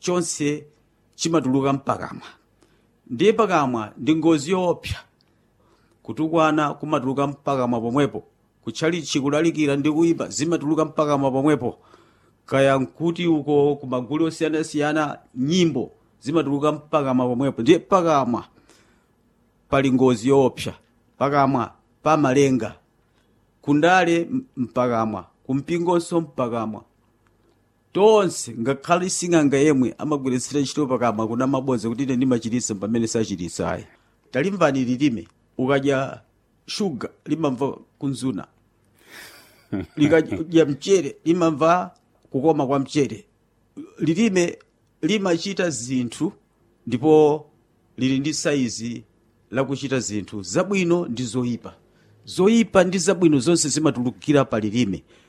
chonse chimatuluka mpakamwa ndiye pakamwa ndi ngozi yoopsa kutukwana kumatuluka mpakamwa pomwepo kutchalichi kulalikira ndi kuyipa zimatuluka mpakamwa pomwepo kaya nkuti uko kumagulu osiyanasiyana nyimbo zimatuluka mpakamwa pomwepo ndiye pakamwa pali ngozi yoopsa pakamwa pamalenga kundale mpakamwa kumpingonso mpakamwa tonse ngakhale sing'anga yemwe amagwiritsira ntchito pakamwa kuna mabodza kuti ine ndimachititsa pamene sachititsa ayi talimvani lilime ukadya shuga limamva kunzuna likadya mchere limamva kukoma kwa mchere lilime limachita zinthu ndipo lili ndi saizi lakuchita zinthu zabwino ndi zoyipa zoyipa ndi zabwino zonse zimatulukira pa lilime